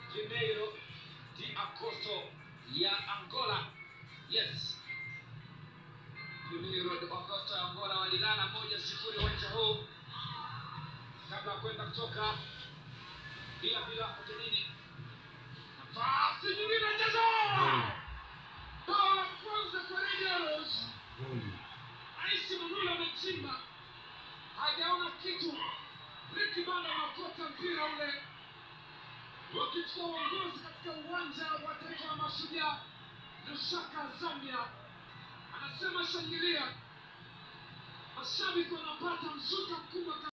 Janeiro de Agosto ya Angola. Yes, Janeiro de Agosto ya Angola walilala moja sifuri uwanja huu kabla ya kwenda kutoka bila bila ugenini. Nafasi nyingine chezo bao la kwanza kwa Rangers. Aisi Manula amechimba, hajaona kitu. Ricky Banda anaokota mpira ule, wakichukua uongozi katika uwanja wa taifa wa Mashujaa. Lusaka, Zambia, anasema shangilia. Mashabiki wanapata mzuka mkubwa.